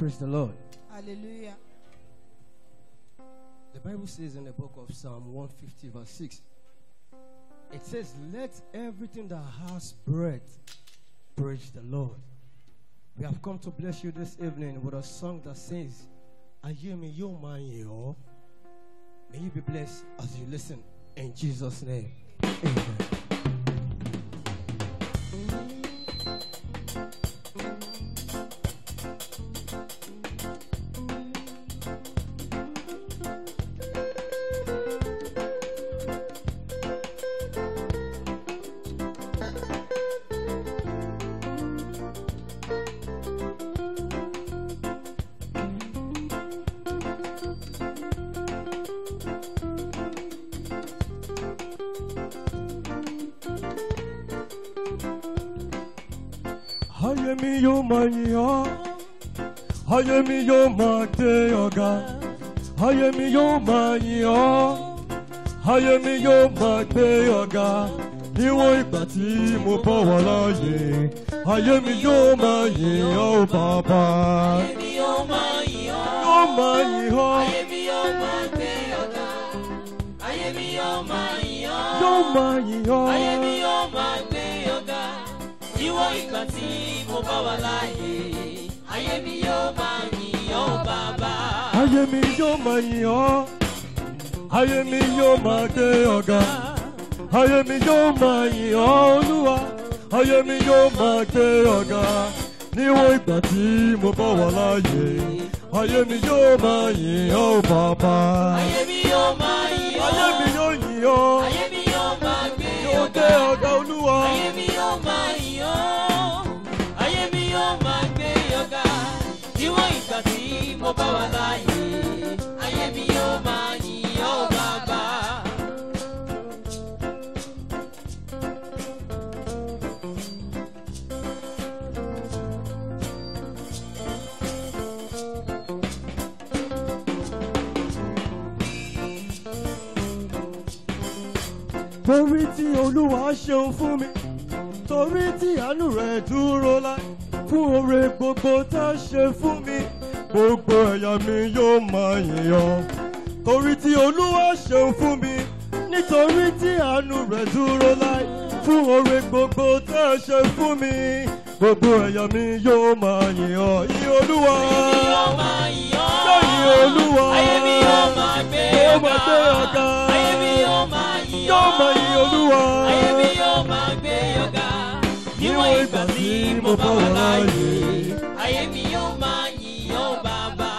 Praise the Lord. Hallelujah. The Bible says in the book of Psalm 150, verse 6, it says, Let everything that has breath praise the Lord. We have come to bless you this evening with a song that says, Ayemi yo man May you be blessed as you listen in Jesus' name. Amen. Ayé mi yóò máa yìn ọ́. Ayé mi yóò máa gbé ọ̀gá. Ayé mi yóò máa yìn ọ́. Ayé mi yóò máa gbé ọ̀gá. Níwọ̀n ìgbà tí mo bọ̀ wá láàyè. Ayé mi yóò máa yìn ọ́ bàbá. Èmi yóò máa yìn ọ́. Yóò máa yìn ọ́. Ayé mi yóò máa gbé ọ̀gá. Ayé mi yóò máa yìn ọ́. Yóò máa yìn ọ́. Ayé mi yóò máa gbé ọ̀gá. Níwọ̀n ìgbà tí mo bá wà láàyè. Ayé mi yóò máa yìn ọ́ bàbá. Ayé mi yóò máa yìn ọ́. Ayé mi yóò máa gbé ọ̀gá. Ayé mi yóò máa yìn ọ́ Olúwa. Ayé mi yóò máa gbé ọ̀gá. Níwọ̀n ìgbà tí mo bá wà láàyè. Ayé mi yóò máa yìn ọ́ bàbá. Ayé mi yóò máa yìn ọ́. Ayé mi yóò yìn ọ́. Ayé mi yóò máa gbé Yóò gbé ọ̀gá. ọ̀gá Olúwa. Ayé mi yóò máa yìn ọ́. Ayé mi yóò máa gbé ọ̀gá. Níwọ̀n ìgbà tí mo bá wà láàyè. Ayé mi yóò máa yìn ọ́ bàbá. torí tí olúwa ṣeun fún mi torí tí àánú rẹ̀ dúró láì fún oore gbogbo tá a ṣe fún mi gbogbo ẹ̀yà mi yóò máa yìn ọ́ torí tí olúwa ṣeun fún mi nítorí tí àánú rẹ̀ dúró láì fún oore gbogbo tá a ṣe fún mi gbogbo ẹ̀yà mi yóò máa yìn ọ́ yìn olúwa yóò máa yìn ọ́. yóò yìn olúwa Ayé mi yóò máa gbé yóò ọ̀gá. máa gbé ọ̀gá Ayé mi yóò máa yìn ọ́. yóò máa yìn olúwa. Ayé mi yóò máa gbé ọ̀gá. Níwọ̀n ìgbà tí mo bá wà láàyè. Ayé mi yóò máa yìn ọ́ bàbá.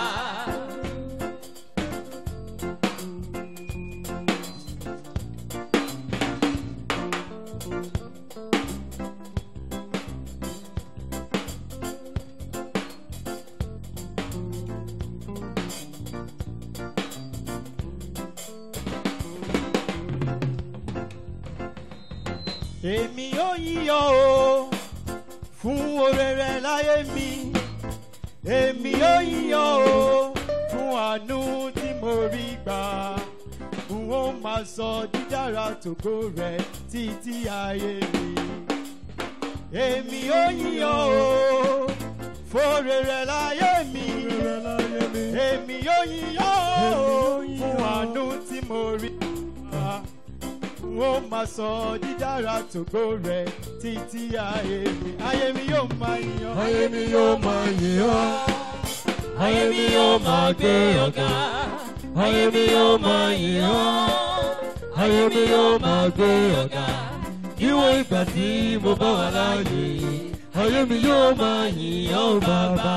èmi yóò yíyọ o fún oore rẹ láyé mi èmi yóò yíyọ o fún àánú tí mo rí gbà n ó máa sọ dídára tògo rẹ títí ayé mi èmi yóò yíyọ o fóore rẹ láyé mi èmi yóò yíyọ o fún àánú tí mo rí gbà n ó máa sọ dídára tògo rẹ títí ayé mi ayé mi yóò máa yan ayé mi yóò máa yìn ọ́. Ayé mi yóò máa gbé ọ̀gá. Ayé mi yóò máa yìn ọ́. ayé mi yóò máa gbé ọ̀gá. Níwọ̀n ìgbà tí mo bá wà láàyè, ayé mi yóò máa yìn ọ́ bàbá.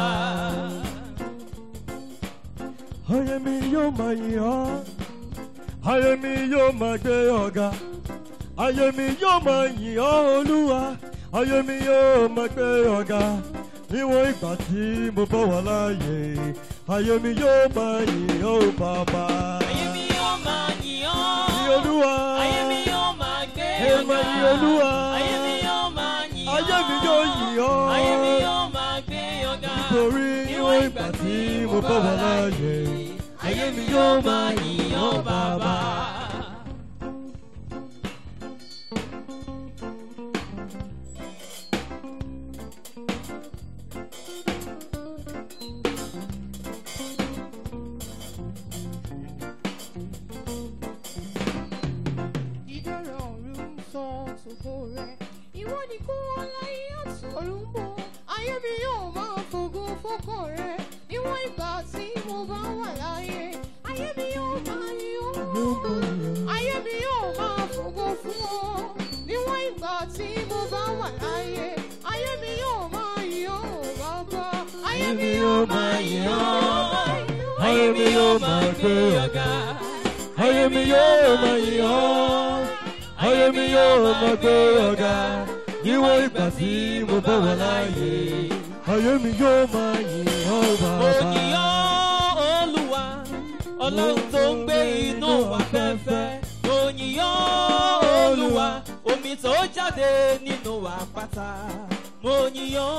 Ayé mi yóò máa yìn ọ́. Ayé mi yóò máa gbé ọ̀gá. Ayé mi yóò máa yìn ọ́ Olúwa. Ayé mi yóò máa gbé ọ̀gá. Níwọ̀n ìgbà tí mo bá wà láàyè, ayé mi yóò máa yìn ọ́ bàbá. Ayé mi yóò máa yìn ọ́. Yìn Olúwa. Ayé mi yóò máa gbé Ẹ ọ̀gá. máa yìn Olúwa. Ayé mi yóò máa yìn ọ́. Ayé mi yóò yìn ọ́. Ayé mi yóò máa gbé ọ̀gá. Nítorí níwọ̀n ìgbà tí mo bá wà láàyè, ayé mi yóò máa yìn ọ́ bàbá. yóò máa yìn ọ́. Ayé mi yóò máa gbé ọ̀gá. Ayé mi yóò máa yìn ọ́. Ayé mi yóò máa gbé ọ̀gá. Níwọ̀n ìgbà tí mo bá wà láàyè. Ayé mi yóò máa yìn ọ́ Mo bàbá. yìn ọ́ Olúwa, Ọlọ́run tó ń gbé inú afẹ́fẹ́. Mo yìn ọ́ Olúwa, omi tó jáde nínú àpáta. Mo yìn ọ́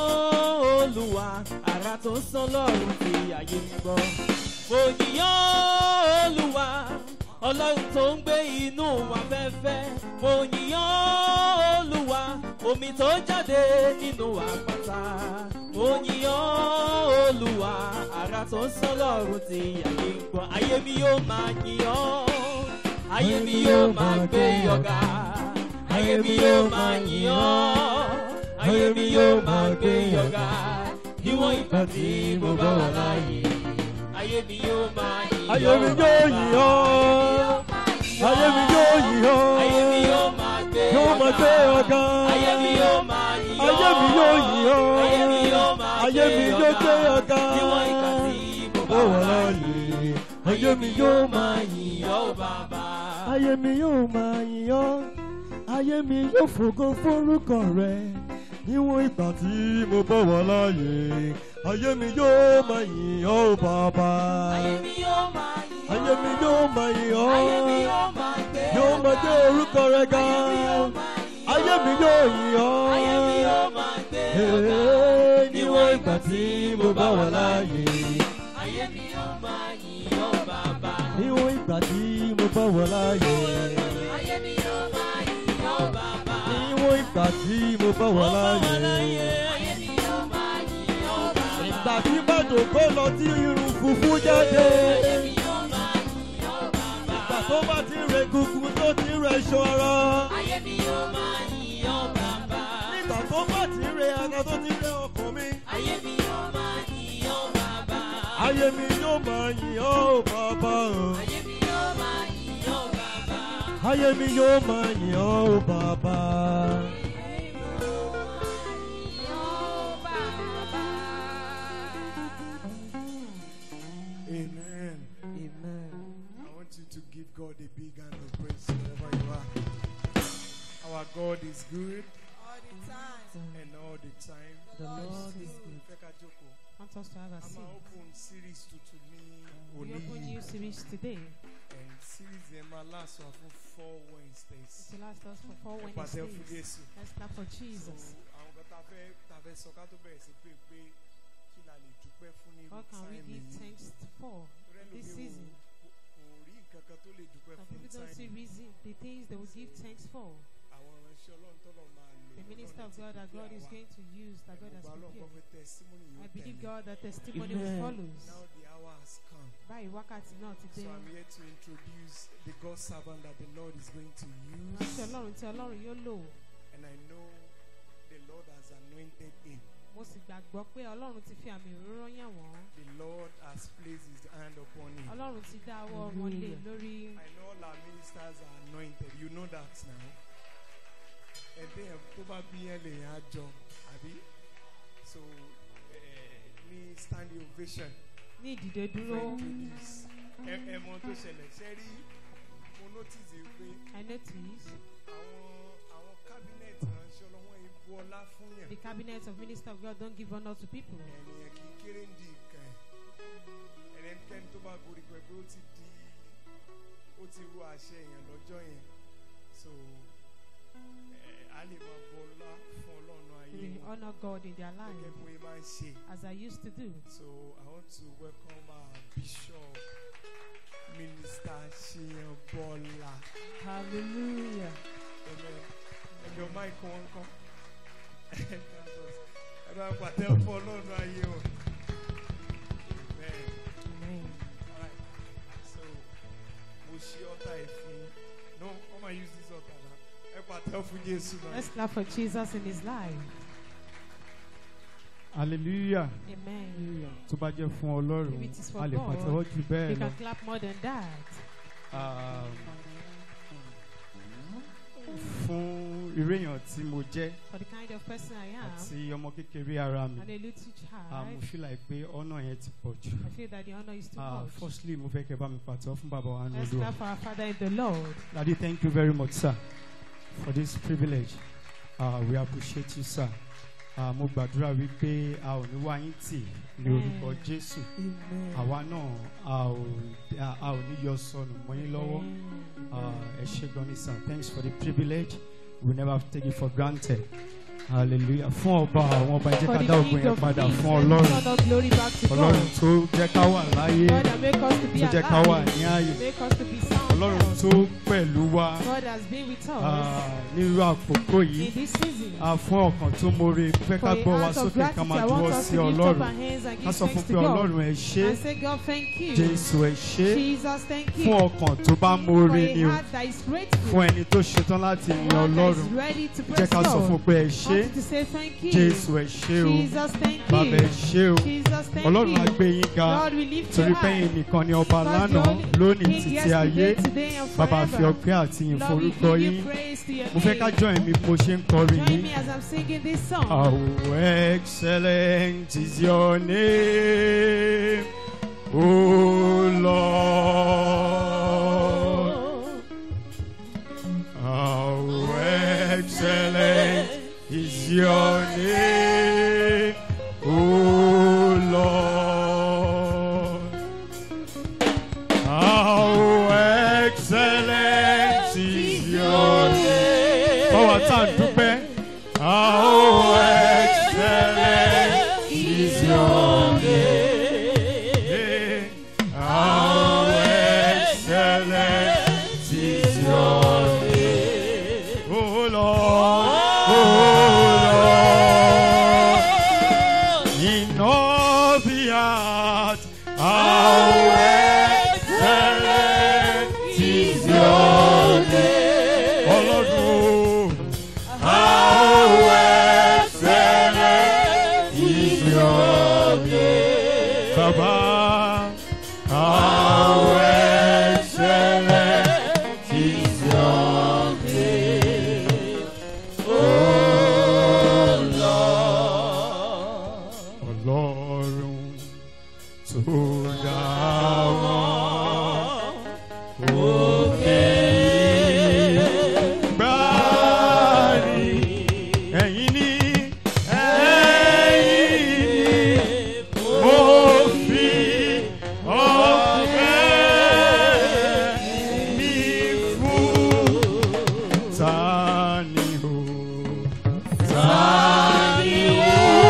Olúwa, àrà tó ń sán lọ́rùn tí ayé ń gbọ́. Mo yìn ọ́ Olúwa, Ọlọ́run tó ń gbé inú afẹ́fẹ́. Mo yìn ọ́ Olúwa, omi tó jáde nínú àpáta. Mo yìn ọ́ Olúwa, àrà tó ń sán lọ́rùn tí ayé ń gbọ́. Ayé mi yóò máa yìn ọ́, ayé mi yóò máa gbé ọ̀gá. Ayé mi yóò máa yìn ọ́, ayé mi yóò máa gbé ọ̀gá. Níwọ̀n ìgbà tí mo bá wà láàyè, ayé mi yóò máa yìn ọ́. Ayé mi yóò yìn ọ́. Ayé mi yóò yìn ọ́. Ayé mi yóò máa gbé Yóò máa gbé ọ̀gá. Ayé mi yóò máa yìn ọ́. Ayé mi yóò yìn ọ́. Ayé mi yóò máa Ayé mi yóò gbé ọ̀gá. Níwọ̀n ìgbà tí mo bá Ó wà wà láàyè. láàyè. Ayé mi yóò máa yìn yìn ọ́ bàbá. Ayé mi yóò máa yìn ọ́. Ayé mi yóò fògo fórúkọ rẹ̀. Níwọ̀n ìgbà tí mo bá wà láàyè. Ayé mi yóò máa yìn ọ́ bàbá. Ayé mi yóò máa yìn ọ́. Ayé mi yóò máa yìn ọ́. Ayé mi yóò máa gbé Yóò máa ọ̀gá. gbé orúkọ rẹ̀ ga. Ayé mi yóò máa yìn ọ́. Ayé mi yóò yìn ọ́. Ayé mi yóò máa gbé ọ̀gá. Ee, Níwọ̀n ìgbà tí mo bá wà láàyè. Ayé mi yóò máa yìn ọ́ bàbá. Níwọ̀n ìgbà tí mo bá wà láàyè. Ayé mi yóò máa yìn ọ́ bàbá. Níwọ̀n ìgbà tí mo bá wà láàyè. Ayé mi yóò máa yìn ọ́ bàbá. Ìgbà tí bàjò kó lọ tí irun funfun jáde. Ayé mi yóò máa yìn ọ́ bàbá. Ìgbà tó bá ti rẹ̀ gungun tó ti rẹ̀ ṣọ́ra. Ayé mi yóò máa yìn ọ́ bàbá. Nígbà tó bá ti rẹ̀ ara tó ti rẹ̀ ọkàn mi. Ayé mi yóò máa yìn ọ́ bàbá. Ayé mi yóò máa yìn ọ́ ò bàbá o. Ayé mi yóò máa yìn ọ́ bàbá. Ayé mi yóò máa yìn ọ́ ò bàbá. Amen. Amen. I want you to give God a big hand of praise wherever you are. Our God is good all the time. and all the time. The Lord is good. Fẹ́ ká jókòó. Want us to have a A máa seat. open series tuntun ní We òní open yìí. new series today. And series yẹn máa last wa fún four Wednesdays. It will last us for four Ẹ pàṣẹ fún Wednesdays. Jésù. Let's clap for So Jesus. àwọn kan tá a fẹ́ tá a fẹ́ sọ ká tó bẹ̀rẹ̀ sí pé pé kí la lè dúpẹ́ fún ní irú What can we táìmì give yìí. thanks for Torí this ẹlòmíì season? ò- kò rí nǹkan kan tó lè dúpẹ́ Some fún people don't see táìmì. reason the things they will give thanks for. Àwọn ìránṣẹ́ Ọlọ́run tọ́lọ̀ máa lò. The minister of God that God is going to use, that God has prepared. I believe God that testimony will Amen. follows. Now the hour has come. Báyìí wákàtí náà ti dé. So I'm here to introduce the God servant that the Lord is going to Ránṣẹ́ use. Ọlọ́run tí Ọlọ́run yóò lò. And I know the Lord has anointed him. Mo sì gbàgbọ́ pé Ọlọ́run ti fi àmì òróró yàn wọ́n. The Lord has placed his hand upon him. Ọlọ́run ti dá ọwọ́ wọn lé Hallelujah. lórí. I know all our ministers are anointed. You know that now. And then tó bá bí yẹn lè yẹn á jọ, àbí? So eh, ní standing ovation. Ní ìdìde dúró. fẹ́ introduce. Ẹ ẹ mọ tó ṣẹlẹ̀ ṣe rí mo notice yìí pé I notice àwọn àwọn cabinet ránṣẹ́ ọlọ́wọ́n yìí bu ọlá fún yàn. the cabinet of minister of God don't give honor to people. Ẹnìyàn kì í kéré ń di nǹkan ẹ̀. Ẹnikẹ́ni tó bá gorí pẹ̀lú ó ti di ó ti ru àṣẹ èèyàn lọ́jọ́ yẹn. So ẹ̀ á lè máa bu ọlá fún ọlọ́run ayé They wọn. honor God in their life Gẹ́gẹ́ bí wọ́n máa ń ṣe. as I used to do. So I want to welcome our Bishop Minister Shiyan Bola. Hallelujah. Amen. Ẹgbẹ́ máìkì wọn kọ́. Ẹ bá pàtẹ fún ọlọ́run ayé wọn. Amen. Amen. Alright. So mo ṣí ọ̀tá ẹ̀ fún yín. No, wọ́n máa use this ọ̀tá náà. Ẹ pàtẹ fún Jésù náà. Let's clap for Jesus in his life. hallelujah Amen. tó bá jẹ́ fún ọlọ́run If it is for a lè God, pàtẹ́wọ́ jù bẹ́ẹ̀ You lọ. can clap more than that. Um, fún irú èèyàn tí mo jẹ́ for the kind of person I am àti ọmọ kékeré ara mi and a little ah, mo child. feel like pé ọ̀nà yẹn ti pọ̀ jù. I feel that the honor is too Ah, much. firstly mo fẹ́ kẹ́ bá mi pàtó fún bàbá wa ní Let's olúwa. clap for our Father in the Lord. Daddy, thank you very much, sir, for this privilege. Uh, we appreciate you, sir. Uh, mo gbàdúrà wípé a ò ní wá yín tì ní orúkọ Jésù. Àwa náà a ò a- a ò ní yọ sọnù mọ́ yín lọ́wọ́. Uh, Ẹ ṣé gan ni, sir. Thanks for the privilege. We never take it for granted. Hallelujah. Fún ọba àwọn ọba ẹ jẹ́ For ká the dá ògùn King yẹn of padà Kings, fún let's Ọlọ́run. turn all glory back to Ọlọ́run God. tó jẹ́ ká wà láyé, God that make us to be tó jẹ́ ká wà alive, ní ààyè. make us to be sound. Ọlọ́run health. tó pẹ̀lú wa. God has been with us Ah, nírú àkókò yìí in this season. a fún ọkàn tó mórè fẹ́ For ká a gbọ́ wa heart of sókè ká gratitude, máa I want juwọ́ us sí to lift up our ọlọ́run hands and ká give sọ fún thanks pé to God. ọlọ́run ẹ ṣé And say, God, thank you. jésù ẹ ṣé Jesus, thank fún you. ọkàn tó bá For mórè ni a o heart that is grateful. fún ẹni tó ṣetán láti yin One that is ọlọ́run ready to jẹ́ praise ká sọ fún God. pé ẹ ṣé Want to say thank you. jésù ẹ ṣé o Jesus, thank bàbá ẹ you. ṣé o Jesus, thank ọlọ́run á you. gbé yín ga God, we lift torí you pé high. yín nìkan ni ọba Because lánàá the only lónìí King títí ayé yesterday, today, and bàbá fi forever. ọpẹ́ àti yìn Lord, we forúkọ give you yín praise to your mo fẹ́ ká name. join mi bí mo ṣe ń kọrin Join yìí. me as I'm singing this song. How excellent is your name, O Lord. How excellent is your name, O Lord. How excellent is your name. Fọwọ́ tá a dúpẹ́. How excellent is your name. How excellent is your name. Oh Lord, oh Lord. In all the earth, how excellent is your name. Ọlọ́run. How excellent is your name. Baba. How excellent is your name. Oh Lord. Ọlọ́run tó dá wọn. Òkè gbáàrí ẹ̀yin ni ẹ̀yin ni mo fi ọpẹ́ mi fún tani o tani o.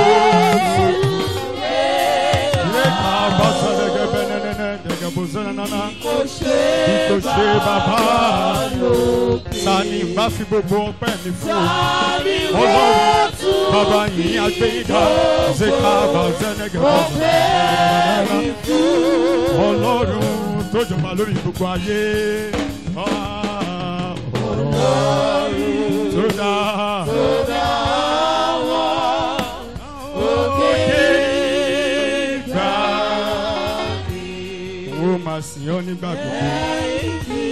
Lẹ́ka bá sọ̀rọ̀ gẹ́gẹ́ nẹ́nẹ́nẹ́ dẹ̀gẹ́ bó sọ̀rọ̀ nánà. Bí kò ṣe bàbá tani bá fi gbogbo ọpẹ́ mi fún o. Ọlọ́run bàbá yìí agbẹ́yìnká ṣe ká bá sẹ́nẹ́gẹ́ bó sọ̀rọ̀ nánà. Ọlọ́run tó jọba lórí gbogbo ayé. Ah, Ọlọ́run tó dá. Òkè ìgbà ó máa sìn ọ́ nígbà gbogbo.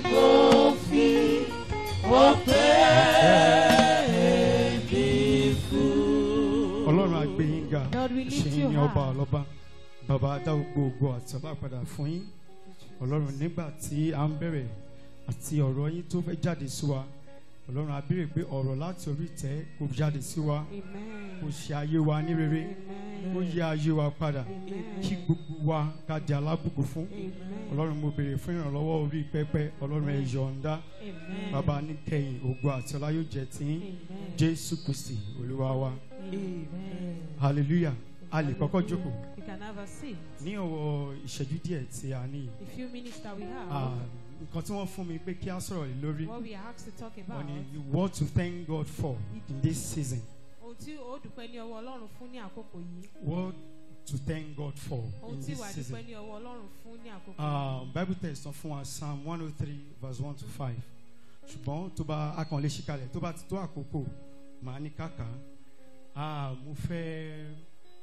Ọlọ́run àgbẹ̀yìn ga Lord, we lift ṣe you yín ní ọba high. ọlọ́ba bàbá dá gbogbo àti ọlá padà fún yín Ọlọ́run nígbà tí à ń bẹ̀rẹ̀ àti ọ̀rọ̀ yín tó fẹ́ jáde sí wa Ọlọ́run a béèrè pé ọ̀rọ̀ láti orí ìtẹ́ kò jáde sí wa kò Amen. ṣe ayé wa ní rere kó Amen. yí ayé wa padà Amen. kí gbogbo wa ká di alábùkún fún Amen. Ọlọ́run mo béèrè fún ìrànlọ́wọ́ orí pẹpẹ Ọlọ́run ẹ yọ̀ǹda Amen. bàbá ní kẹyìn ògo àti ọlá yóò jẹ́ tiyín Amen. Jésù Kristi Olúwa wa Amen. hallelujah a lè kọ́kọ́ jókòó We can have a seat. ní ọwọ́ ìṣẹ́jú díẹ̀ tí a ní yìí. The few minutes that we have, Ah, nǹkan tí wọ́n fún mi pé kí á sọ̀rọ̀ lé lórí what we are asked to talk wọ́n about, ní what to thank God for in this season ohun tí ó dúpẹ́ ní ọwọ́ Ọlọ́run fún ní àkókò yìí, what to thank God for ohun in tí this wàá season. dúpẹ́ ní ọwọ́ Ọlọ́run fún ní àkókò Ah, Bible text sọ fún wa Psalm one oh three verse one to five ṣùgbọ́n tó bá a kàn lè ṣìkalẹ̀ tó bá ti tó àkókò màá ní kàkà Ah, mo fẹ́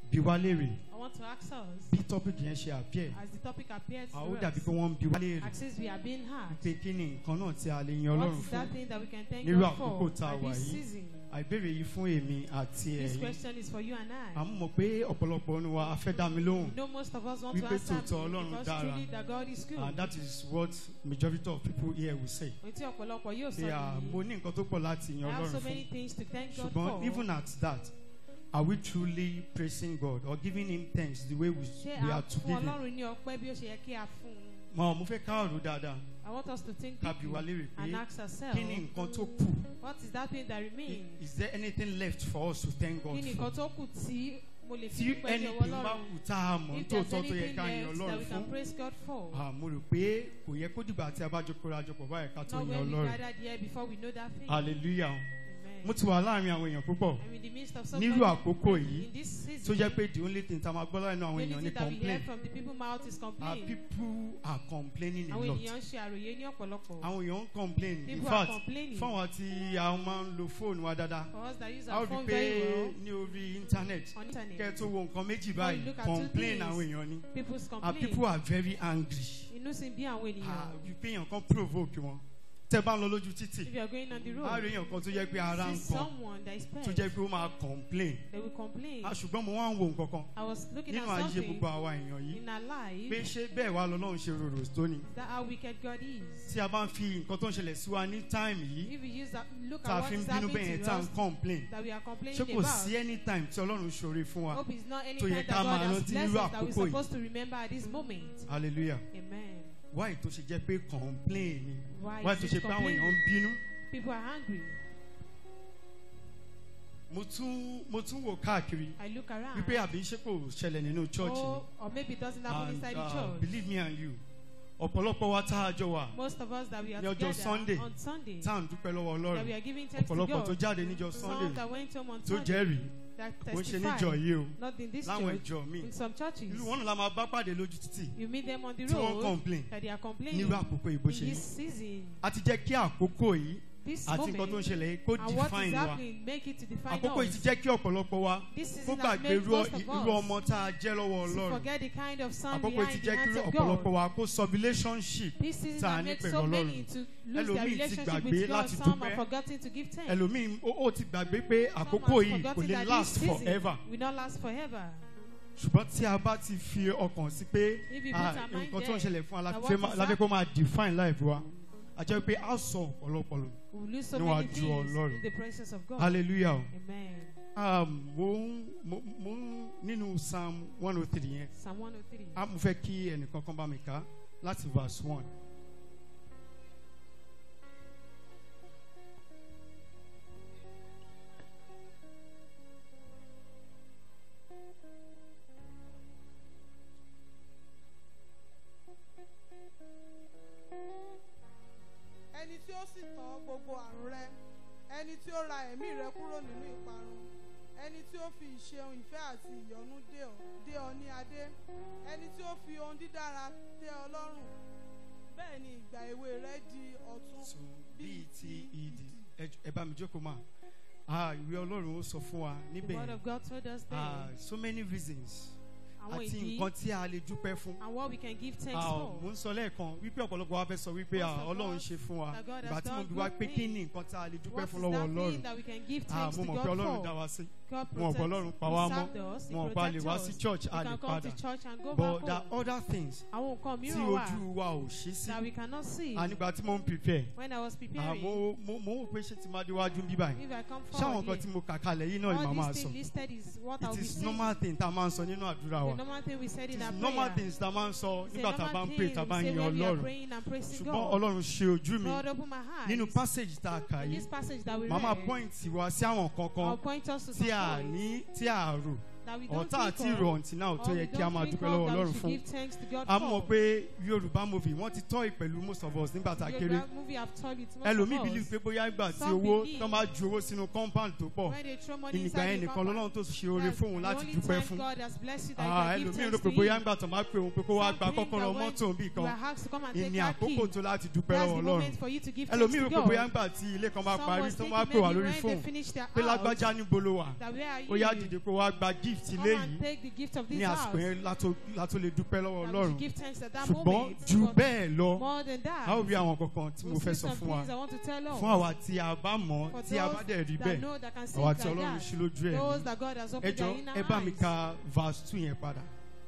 bi wá léèrè I want to ask us, bí tọ́pìkì yẹn ṣe appear as the topic appears a ó to dàbí us, pé wọ́n ń bi wá léèrè as since we are being heard, pé kí ni nǹkan náà tí a lè yan what ọlọ́run is fún that thing that we can thank Nírú God for àkókò tá a by wà this yìí, season? àìbéèrè yìí fún èmi àti This ẹ̀yin question is for you and à I. ń mọ̀ pé ọ̀pọ̀lọpọ̀ ní wa a fẹ́ dá mi lóhùn You know most of us want to Wípé answer tòótọ́ me Ọlọ́run because dára. truly that God is good. and that is what majority of people here will say Ohun tí ọ̀pọ̀lọpọ̀ yóò sọ pé à mo nìyí. ní nǹkan tó pọ̀ láti I yan have so ọlọ́run many fún things to thank God ṣùgbọ́n for. even at that are we truly praising God or giving him thanks the way we, Ṣé we a are to fún give him Ọlọ́run ní ọpẹ́ bí ó ṣe yẹ kí a fún un? mo mo fẹ́ ká ọ̀rọ̀ dáadáa I want us to think ká bi wá deeply léèrè and pé ask ourselves, kí ni nǹkan tó kù what is that thing that I- remains? is there anything left for us to thank God Kí ni for nǹkan tó kù tí mo lè fi tí dúpẹ́ ní ọwọ́ anything bá Ọlọ́run? kù tá a mọ̀ If there's nítòótọ́ tó yẹ anything ká yan left that ọlọ́run we fún can praise God for, Ah, mo rò pé kò yẹ kó dìgbà tí a bá jókòó ra jọpọ̀ báyìí ká tó not yan when we ọlọ́run gathered here before we know that thing. hallelujah Amen. mo ti wà láàrin àwọn èèyàn púpọ̀ I'm in the midst of so nírú many àkókò yìí in this tó season. jẹ́ pé the only thing tá a máa gbọ́ láàrin àwọn The èèyàn only ni thing that we complain hear from the people mouth is our complain. people are complaining a Àwọn lot ènìyàn ń ṣe àròyé ní ọ̀pọ̀lọpọ̀. àwọn èèyàn ń complain in People are fact complaining. fún àwọn tí a máa ń lo fóònù wa dáadáa For us that use a ó our rí phone pé very well ní orí internet on kẹ́ ẹ internet, tó wo nǹkan méjì When báyìí you look at two complain things, àwọn èèyàn ni people's our complain. people are very angry Inú sì ń bí àwọn ah ènìyàn. wípé èèyàn kan provoke wọn tẹ́ bá ń lọ lójú títì If you are going on the a road, rí èèyàn kan tó jẹ́ pé ara ń see kan someone that is tó pet, jẹ́ pé ó máa complain they will complain. ah ṣùgbọ́n mo wá ń wo nǹkan kan I was looking nínú at ayé something gbogbo àwa èèyàn yìí in our life. pé ṣé bẹ́ẹ̀ wá lọ́lọ́run ṣe rorò tó ni Is that how wicked God is? tí a bá ń fi nǹkan tó ń ṣẹlẹ̀ sí wa ní táìmù yìí If we use that, look tá a at what fi ń is bínú happening bẹ́ẹ̀ yẹn to tá a ń us complain that we are ṣé complaining kò about. sí anytime tí ọlọ́run ṣoore fún wa Hope is not any tó yẹ time ká that máa God has rántí blessed nírú us that we're àkókò yìí. supposed to remember at this moment. hallelujah Amen. why tó ṣe jẹ́ pé complain ni Why why is tó it ṣe pé àwọn complaining? èèyàn ń bínú People are hungry. mo tún mo tún wò káàkiri I look around. wípé àbí ṣé kò ṣẹlẹ̀ nínú church oh, or maybe it doesn't ni happen and inside the uh, church. believe me and you ọ̀pọ̀lọpọ̀ wa tá a jọ wà Most of us that we are Ní ọjọ́ together Sunday, on Sunday, tá à ń dúpẹ́ lọ́wọ́ that ọlọ́run we are giving thanks to ọ̀pọ̀lọpọ̀ tó God. jáde níjọ Some sunday that went home on tó Sunday jẹ́rìí that kò ń ṣe testify, níjọ yìí o not in this láwọn church, ìjọ míì in some churches. irú wọn náà la máa bá pàdé lójú títì You meet them on the tí wọ́n road complain that they are complaining nírú àkókò ìbò in ṣe this yìí season, a ti jẹ́ kí àkókò yìí this àti nǹkan tó ń moment, ṣẹlẹ̀ yìí kó and what is define wa happening, make it to define àkókò yìí ti us. jẹ́ kí ọ̀pọ̀lọpọ̀ wa This kó season has gbàgbé made irú most of irú us ọmọ tá a jẹ́ lọ́wọ́ to ọlọ́run forget the kind of son àkókò yìí ti behind the jẹ́ kí hands of ọ̀pọ̀lọpọ̀ God. wa kó sọ relationship This season tá a has ní made pẹ̀lú so Ọlọ́run. many to lose their Ẹlòmíì ti relationship gbàgbé with God. láti Some dúpẹ́. have forgotten to give thanks. ẹlòmíì ó ó ti gbàgbé pé Some àkókò have yìí kò forgotten lè that last this season forever will not last forever. ṣùgbọ́n tí a bá ti fi ọkàn sí pé If you ah, put our mind nǹkan tó ń there, ṣẹlẹ̀ fún wa that láti what fẹ́ is láti kó máa define life wa a jẹ́ pé a sọ ọ̀pọ̀lọpọ̀ We will lose so Níwájú many things Ọlọ́run. in the presence of God. hallelujah o. Amen. Um, mo ń mo mo ń nínú psalm one oh three yẹn Psalm 103. a mo fẹ́ kí ẹnìkan kan bá mi kà á láti verse one. ẹni tí ó sì tán gbogbo àrùn rẹ ẹni tí ó ra ẹ̀mí rẹ kúrò nínú ìparun ẹni tí ó fi ìṣeun ìfẹ́ àti ìyọ́nú dé ọ dé ọ ní adé ẹni tí ó fi ohun dídára tẹ́ ọ lọ́rùn bẹ́ẹ̀ ni ìgbà èwe rẹ di ọ̀tun so bíi ti ìdí ẹ- ẹ bá mi jókòó mà ah ìwé ọlọ́run ó sọ fún wa The níbẹ̀ word yẹn of God told us ah there. so many reasons Àwọn àti ìdí nǹkan tí a lè dúpẹ́ fún. and what we can give thanks Ah, for. mo ń sọ lẹ́ẹ̀kan wípé ọ̀pọ̀lọpọ̀ wa fẹ́ sọ wípé Most ah, of ọlọ́run us ṣe fún wa that God has ìgbà tí mo done bí wá good pé kí things. ni nǹkan tá a lè dúpẹ́ What fún is lọ́wọ́ that thing ọlọ́run that we can give ah thanks mo to mọ̀ pé God ọlọ́run dá for? wa sí God wọn ò gbọ́ ọlọ́run protects pa wá He mọ́ served us, He wọn ò pa lè protects wá us. sí church We a lè can come to padà church and go but back there are home. other things Àwọn nǹkan tí mìíràn wà ojú wa ò ṣí sí that we cannot see. ànígbà tí mo ń prepare When I was ah, preparing, mo mo mo wò pé ṣé ti máa déwájú bí báyìí if I come ṣáwọn forward nǹkan tí here, mo kà kalẹ̀ yìí náà ni all màá máa these sọ things listed is what I'll it be is saying. normal thing tá a máa ń sọ nínú àdúrà The wa normal thing we said it in our is normal prayer. things tá a máa ń sọ It's a nígbà tá a bá normal ń pray thing tá a we bá ń say yan when we are ọlọ́run praying and praising ṣùgbọ́n God. ọlọ́run ṣe ojú mi God open my eyes. nínú passage tá a kà In yìí this passage that we màmá read, point wá sí àwọn I'll kankan point us to some tí a points ní tí a rò that we don't ọ̀tá think àti of, ìrò ọ̀ǹtì náà tó or yẹ we kí a don't máa think dúpẹ́ of lọ́wọ́ that we ọlọ́run should fún give thanks to God a mọ̀ for. pé yorùbá movie wọ́n ti tọ́ ìpẹ̀lú most of us nígbà tá a kéré Yoruba movie have told it most ẹlòmíì of believe us. pé bóyá ìgbà tí Some owó believe tó máa ju owó sínú compound tó pọ̀ When they throw money ìnìgbà inside yẹn the nìkan compound, lọ́lọ́run tó ṣe oore that's fún òun the láti only dúpẹ́ time fún God has blessed you that Ah, you can give ẹlòmíì rò thanks pé to bóyá him. ìgbà tó máa pè òun pé kó wá Some gba think kọ́kọ́rọ́ that when mọ́tò bí You kan are asked to come and take ìní that àkókò key. tó láti dúpẹ́ That's lọ́wọ́ the ọlọ́run moment for you to give thanks ẹlòmíì to rò pé bóyá God. ìgbà tí ilé kan bá Some parí was tó thinking máa pè wá maybe lórí when they fóònù finish their pé house, lágbájá níbo ló wà that where are ó yá you? dìde kó wá gba gift gift Come ilé and yìí take the gift of ní this àsìkò house. yẹn látó látó lè dúpẹ́ lọ́wọ́ And we ọlọ́run should give thanks at that ṣùgbọ́n moment. ju But bẹ́ẹ̀ lọ More than that. a ó rí àwọn kankan tí mo we'll fẹ́ see sọ some fún wa things I want to tell us. fún àwa tí a bá mọ̀ For tí a bá those dẹ̀ rí that bẹ́ẹ̀ know that can see àwa it tí like ọlọ́run that. ṣí lójú ẹ̀ Those ní that God has ẹ opened jọ their inner ẹ bá mi eyes. ka verse two yẹn padà.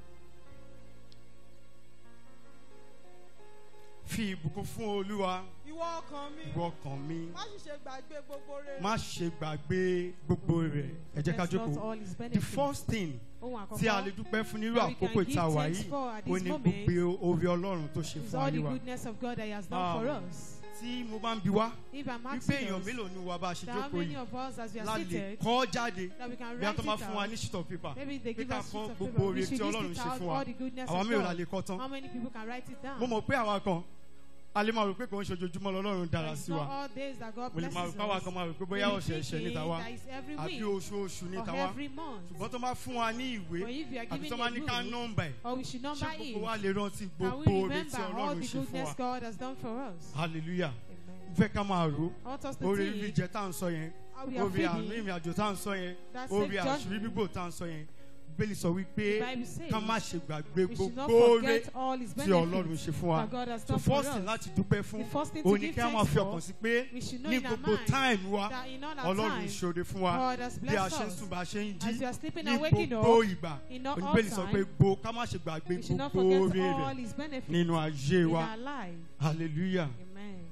fi ìbùkún fún olúwa ìwọ ọkàn mi ìwọ ọkàn mi má sì ṣe gbàgbé gbogbo rere. má ṣe gbàgbé gbogbo rẹ̀ ẹ jẹ́ ká That's not jókòó all his the benefits. first thing Ohun tí a àkọ́kọ́ lè dúpẹ́ fún nírú that we can àkókò give ìta wà thanks yìí for at ó this ní moment gbogbo orí ọlọ́run tó ṣe is fún all the ayé wa goodness of God that He has done for Um, us. tí mo bá ń bi wá If I'm wípé asking èèyàn us, mélòó ni wa bá a ṣe that how jókòó many yìí of us as we la are lè seated, kọ́ jáde that we can bí a write tó it máa fún wa out. ní sheet of paper Maybe they pé give ká us kọ́ sheets of gbogbo paper. oore We tí should list ọlọ́run it ṣe out, fún wa all the goodness àwa of mélòó la God. lè kọ́ tán How many people can write it down? mo mọ̀ pé àwa kan a lè máa rò pé kò ń ṣe ojoojúmọ́ lọ́lọ́run dára It's sí not wa all days that God mo lè máa rò blesses pé àwa us. kan máa rò pé Maybe bóyá ọ̀sẹ̀ ẹ̀ṣẹ̀ ní thinking tàwa that it's every àbí week oṣooṣù ní or tàwa every month. ṣùgbọ́n tó máa fún wa ní ìwé But if you are àbí giving tó a máa ní ká book, nọ́mbà ẹ̀ or we should ṣé number gbogbo wa it, lè rántí can gbogbo we oore tí remember all ọlọ́run the ṣe fún wa goodness God has done for us? hallelujah Amen. fẹ́ ká máa rò I want us to oore think jíjẹ tá à ń sọ yẹn how we are oore àánú feeding ìrìn àjò tá à ń sọ yẹn that oore safe àṣírí journey. bíbò tá à ń sọ yẹn bíbélì sọ wípé The Bible says ká má ṣe gbàgbé we should not gbogbo oore forget all his tí ọlọ́run benefits ṣe fún wa that God has so done for first thing us. láti dúpẹ́ fún The first thing to òní give kí a máa thanks fi for, ọkàn sí pé we should know ní in our gbogbo mind time wa that in all our ọlọ́run time, ṣòro fún wa God has bí a blessed ṣe ń us. sùn bá a ṣe ń As we jí are sleeping ní and waking gbogbo up, ìgbà in all oníbẹ̀lì sọ pé time, gbo ká má ṣe gbàgbé we should not gbogbo forget oore all rẹ̀ his benefits nínú ayé in wa our life. hallelujah Amen.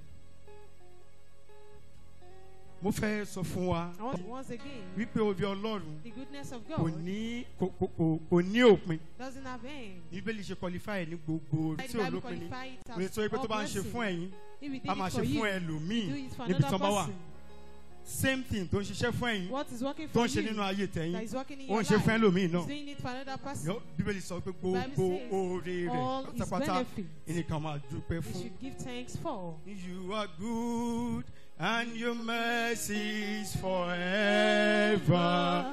mo fẹ́ sọ fún wa I want once again, wípé oore ọlọ́run the goodness of kò God ní kò kò kò kò ní òpin doesn't have end. bíbélì ṣe qualify ẹ̀ ní gbogbo oore Like tí the ò Bible lópin ni qualify it òye as tó yẹ pé tó all bá ń ṣe blessing. fún ẹ̀yin If he did a máa it ṣe for fún you, ẹlòmíì do it for níbi another tó bá wà person. same thing tó ń ṣiṣẹ́ fún ẹ̀yin What is working tó for ń ṣe you nínú ayé that tẹ̀yìn is working in ó your ń ṣe fún life ẹlòmíì is náà doing it for another person. Yọ- bíbélì sọ pé Bible gbogbo says oore rẹ̀ All his pátápátá benefits ẹnìkan máa dúpẹ́ we fún. should give thanks for. You are good and your mercies forever.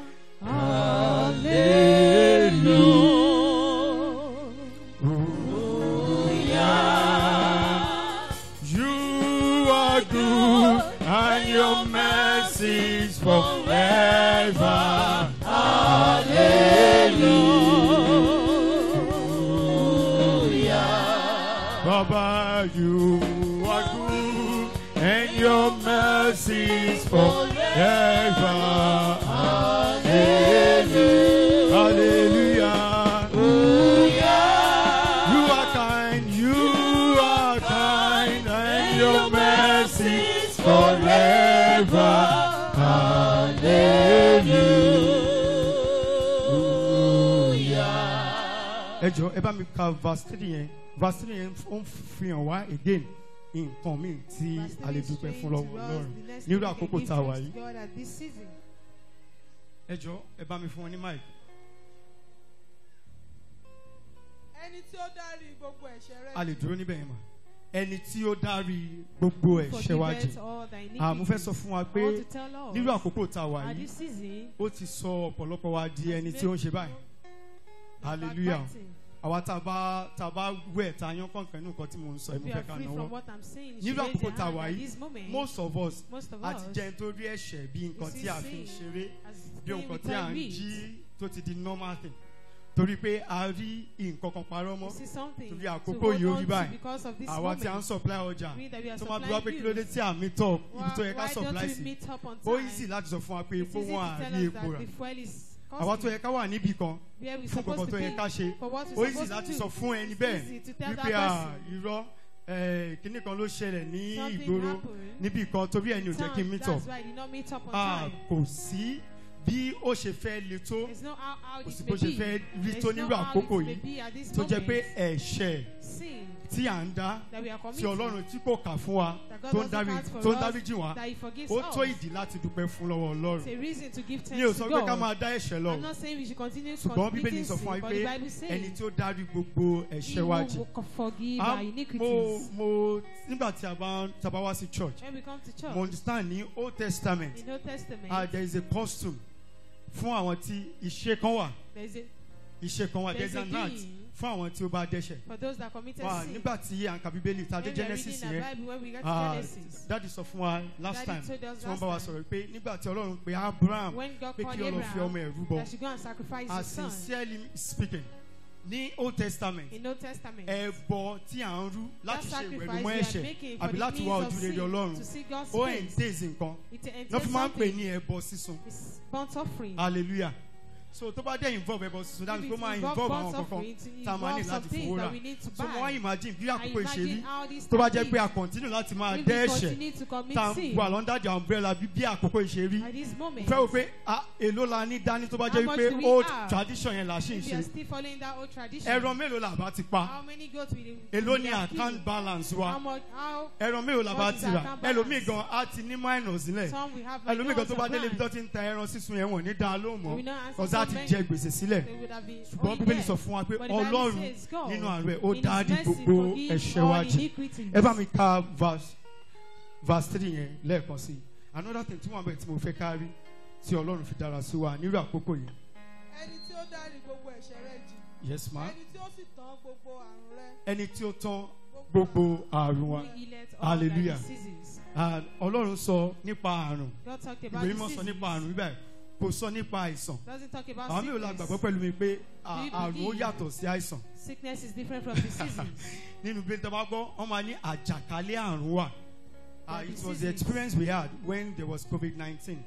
You are good and your mercies forever. Baba, you are good and your mercies forever. Hallelujah. Hallelujah. You are kind, you are kind, and your mercies forever. Hallelujah. Ẹ jọ ẹ bá mi ka verse three yẹn verse three yẹn ó ń fi hàn wá again nǹkan míì tí Verse a lè three dúpẹ́ is fún showing lọ́wọ́ to us Ọlọ́run the next nírú thing we can àkókò give tá a wà thanks yìí. to God at this season. Ẹ jọ ẹ bá mi fún wọn ní mic. ẹni tí ó dárí gbogbo ẹ̀ṣẹ̀ rẹ A lè dúró níbẹ̀ yẹn mà. Ẹni tí ó dárí gbogbo ẹ̀ṣẹ̀ wa jì. Forgiveth all thy Àmú fẹ́ iniquities. sọ fún wa I pé want to tell us nírú àkókò tá a wà at yìí this season, ó ti sọ ọ̀pọ̀lọpọ̀ wa di ẹni tí ó ń ṣe báyìí. Hallelujah. backbiting. Àwa tá a bá tá a bá wẹ̀ tá a yán kọ̀ọ̀kan nínú nǹkan tí mò ń sọ ẹ̀ mo We fẹ́ are ká free náwó. from what I'm saying. Nírú She raised àkókò her tá a hand wà at yìí, this moment. Most of us Most of a ti us jẹ́ nítorí ẹ̀ṣẹ̀ bí nǹkan see tí a fi ń sin ṣeré as bí thing nǹkan we tí à can ń read. jí tó ti di normal thing. Torí pé a rí nǹkan kan parọ́ You mọ́. see something Torí to àkókò hold yìí ó on rí to báyìí. because of this Àwa tí a ń moment. supply ọjà. We that we are tó máa bí wá supplying pé kí ló dé goods. tí à ń meet up ibi Why, tó yẹ ká why supply don't we sí meet up on ó time? easy láti sọ fún wa pé It's epo easy wọn to tell àrí us epo that rà the fuel is àwa tó costly. yẹ ká wà níbì kan Where we fún supposed kankan to tó yẹ be ká ṣe for what ó we're easy supposed láti to sọ do. fún ẹni It's bẹ́ẹ̀ easy to tell that wípé à person. irọ́ eh, kinní kan ló ṣẹlẹ̀ ní Something ìgboro happened. níbì kan torí ẹni ò jẹ́ kí n Time, meet up That's why I did not meet up on Ah, time. kò sí bí ó ṣe fẹ́ le tó There's no how, how kò it sí may bó ṣe be. fẹ́ rí There's tó no nírú how àkókò it may yìí be at this tó jẹ́ pé moment. ẹ̀ṣẹ̀ Sin tí à ń dá that we are tí committing. ọlọ́run tí kò kà fún wa that God tó ń doesn't dárí count for tó ń us, dáríjì wá that He forgives ó us. tó ìdí láti dúpẹ́ fún lọ́wọ́ It's ọlọ́run a reason to give mi ò thanks sọ to pé ká God. máa dá ẹ̀ṣẹ̀ lọ I'm not saying we should continue ṣùgbọ́n bíbélì committing sọ fún wa sin, but pé the Bible ẹni says tí ó dárí gbogbo He ẹ̀ṣẹ̀ wa jì will forgive Ah, our mo iniquities. mo nígbà tí a bá tí a bá wá sí church When we come to church, mo understand ní old testament in Old Testament, ah there is a costume fún àwọn tí iṣẹ́ kan wà there's a, iṣẹ́ kan wà there there's is a an act doing fún àwọn tí ó bá dẹ́ṣẹ̀ for those that committed wà sin. nígbà tí à ń ka bíbélì tá a dé When we are genesis reading the yẹn Bible, when we get to ah, Genesis, dáàdi sọ fún wa last Daddy time told us tí wọ́n last bá wa time. sọ̀rọ̀ pé nígbà tí ọlọ́run pe abraham when God pé called kí ọlọ́run fi ọmọ Abraham ẹ̀ rúbọ that she go and sacrifice as his son sincerely speaking ní old testament in Old Testament. ẹbọ tí à ń rú that láti ṣe sacrifice ìwẹ̀rùmọ́ we are ẹ̀ṣẹ̀ making for àbí the láti means wá of ojú rere sin, ọlọ́run to see God's ó face. entails nǹkan It lọ́ entails fi máa ń pè something. ní ẹbọ sísun It's burnt offering. hallelujah so tó bá dé involve ẹbọ sísun dáàbò If tó it máa involve involve burnt àwọn kankan offering, it tá a máa ní involves láti some things fowó rà that we need to so mo wá buy. imagine bí I àkókò ìṣe rí imagine how this tó bá can jẹ́ pé be. a continue láti máa If dẹ́ we ẹ̀ṣẹ̀ continue to commit tá a ń sin wà lọ́ndà the umbrella bí bí àkókò ìṣe rí at this moment, fẹ́ wo pé ah, èló la ní dání tó bá How jẹ́ much pé do we old have? tradition yẹn là ṣì ń if you are ṣe still following that old tradition, ẹran mélòó là bá ti pa how many goats will you èló will ni you have account killed? balance How wa much? How ẹran mélòó la bá What is ti rà account ẹlòmíì balance? gan á ti ní minus nílẹ̀ some we have ẹlòmíì gan minors tó bá of délé ibi tó land. ti ń ta ẹran sísun yẹn wọ̀n ní dáa lóhùn We mọ́ know answer kọ́sá so ti many. jẹ gbèsè sílẹ̀ They would have been ṣùgbọ́n owing bíbélì debt. sọ fún wa pé But the Bible ọlọ́run says God, nínú àánú ẹ̀ ó in His dáàdì mercy, gbogbo forgive ẹ̀ṣẹ̀ all wa jì iniquities. ẹ bá mi ka verse verse three yẹn lẹ́ẹ̀kan sí i another thing tí wọ́n bẹ̀ tí mo fẹ́ kárí tí ọlọ́run fi dára sí wa nírú àkókò yìí ẹni tí ó dárí gbogbo ẹ̀ṣẹ̀ rẹ jì yes ma ẹni tí ó sì tán gbogbo àrùn rẹ ẹni tí ó tán gbogbo àrùn wa Who healeth all thy Hallelujah. diseases. Ah, ọlọ́run sọ nípa àrùn God talked about ìwé mímọ́ sọ diseases. nípa àrùn bíbẹ̀ kò sọ nípa àìsàn Doesn't talk about àwọn mìíràn la sickness. gbàgbọ́ pẹ̀lú mi pé à- Do you àrùn ó believe? yàtọ̀ sí àìsàn Sickness is different from diseases. nínú bí tó bá gbọ́ wọ́n máa ní àjàkálẹ̀ àrùn wà Ah, There are it was the diseases. experience we had when there was covid nineteen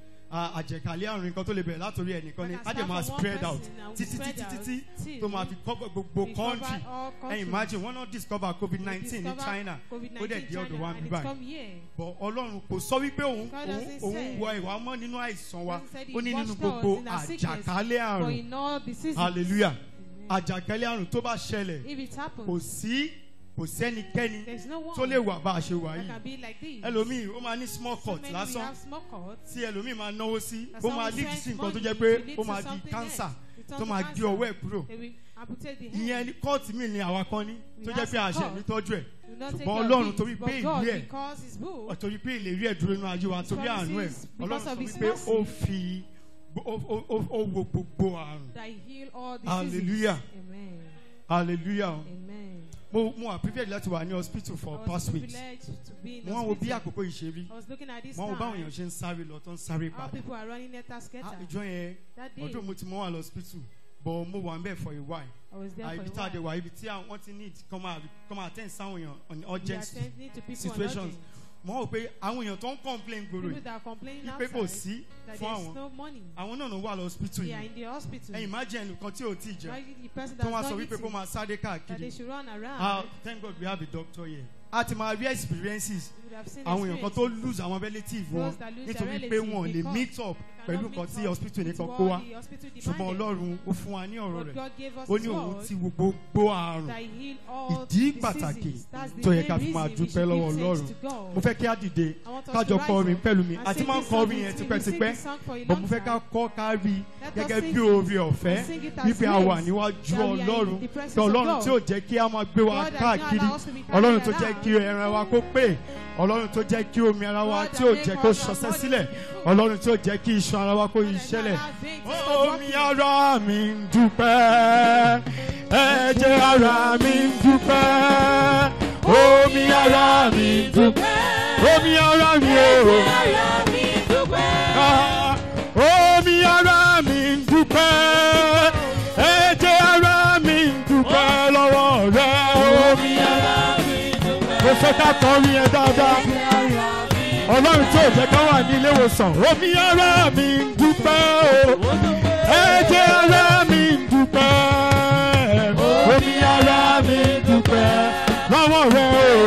àjàkálẹ̀ àrùn nǹkan tó lè bẹ̀rẹ̀ látòrí ẹnìkan ni But á as dẹ̀ far máa from one spread out person and we títí spread títí out títí till tó máa fi cover gbogbo we cover country all ẹ countries. imagine wọ́n náà discover covid We nineteen ní discover china ó COVID-19 dẹ̀ di ọ̀dọ̀ China wa and bí it's báyìí come here. but ọlọ́run kò sọ wípé òun God òun doesn't òun say. wọ ìwà mọ́ nínú àìsàn wa Doesn't say he ó ní nínú washed us gbogbo in our sickness, àjàkálẹ̀ For àrùn in all diseases. hallelujah Amen. àjàkálẹ̀ àrùn tó bá ṣẹlẹ̀ If it happens, kò sí kò sẹ́nikẹ́ni there's no one tó lè wà bá a ṣe wà that yìí can be like this. ẹlòmíì ó máa ní small So cut many we lásán have small cuts. tí ẹlòmíì máa náwó sí that ó some máa will lead spend sí nǹkan tó money jẹ́ to pé lead ó to máa di something cancer else. It turns tó to máa gé cancer. ọwọ́ ẹ̀ kúrò They will amputate the ìyẹn hand. ní kóòtù míì ni àwa kan ní We tó jẹ́ have pé some àṣẹ court. mi tọ́jú ẹ̀ Do not take ṣùgbọ́n your ọlọ́run gift, torí but pé God, ìlú ẹ̀ because his book, torí pé ìlérí ẹ̀ dúró nínú ayé wa torí àánú ẹ̀ promises ọlọ́run because sọ of his wípé mercy. ó fi ó ó- ó- ó wo gbogbo àrùn that heal all diseases. Hallelujah. Amen. hallelujah Amen. mo mo wà privilege láti wà ní hospital for I was past weeks privileged to be in mo wá wo bí hospital. àkókò yìí ṣe rí I was looking at this mo wá wo báwọn time. èèyàn ṣe ń sáré lọ tó ń sáré How padà people are running net Ah, scatter. ìjọ yẹn That day, ọdún mo ti mọ wà lọ hospital but mo wà ń bẹ̀ for a while I was there Ah, for ibi a tá a dé while. wà ibi tí àwọn ti need come out come out attend sáwọn èèyàn on We urgent attending to people on situations urgent. mo wá wò pé àwọn èèyàn tó ń complain gbòòrò People yìí that are complaining wípé kò outside sí that fún there's àwọn no money. àwọn náà ló wà lọ hospital They are yìí in the hospital. ẹ̀yin má jẹ́ ẹnìkan tí ò tí ì jẹ́ Imagine the person tó that's wá not sọ wípé kó eating, máa sáré that káàkiri they should run around. ah thank God we have a doctor here a ti máa rí experiences You would have seen àwọn èèyàn kan tó experiences. lose àwọn relative wọn Those that lose their nítorí pé relative wọn ò lè because meet up They pẹ̀lú cannot nǹkan meet tí up hospital with nìkan what kó wá the hospital ṣùgbọ́n demanded. ọlọ́run ó fún wa ní ọ̀rọ̀ But rẹ̀ God gave us ó his ní òun word ti wo gbogbo àrùn that heal all ìdí diseases. pàtàkì That's the tó yẹ main ká fi máa reason we dúpẹ́ should lọ́wọ́ give ọlọ́run thanks to God. mo fẹ́ kí á dìde I want us kájọ to kọ rise orin up pẹ̀lú mi and àti sing máa ń this kọ song orin with yẹn me. We tipẹ́tipẹ́ sing this song for a bọ̀ long mo fẹ́ ká time. kọ́ ká rí Let us gẹ́gẹ́ sing bí it oore ọ̀fẹ́ and sing it as wípé a wà grace níwájú that we are in ọlọ́run the presence kí of ọlọ́run God. tí ò jẹ́ kí a máa gbé wa God does not káàkiri allow us to be carried ọlọ́run tó around. jẹ́ kí ẹran wa kó pé ọlọ́run tó jẹ́ kí omi ara wa God tí that ò make jẹ́ kó our ṣọṣẹ́ body sílẹ̀ full. ọlọ́run tí ò jẹ́ kí iṣan ara wa kó God yí does not ṣẹlẹ̀ allow veins to stop omi working. ara mi ń dúpẹ́ ẹ̀jẹ̀ ara mi ń dúpẹ́ omi ara mi ń dúpẹ́ omi ara mi ò Ah, omi ara mi ń dúpẹ́ ẹ̀jẹ̀ ara mi ń dúpẹ́ lọ́wọ́ rẹ omi ara mi ń dúpẹ́. mo fẹ́ ká kọrin yẹn dáadáa ọlọ́run tí ò jẹ́ ká wà ní ilé ìwòsàn omi ara mi ń dúpẹ́ o ẹ̀jẹ̀ ara mi ń dúpẹ́ omi ara mi ń dúpẹ́ lọ́wọ́ rẹ o.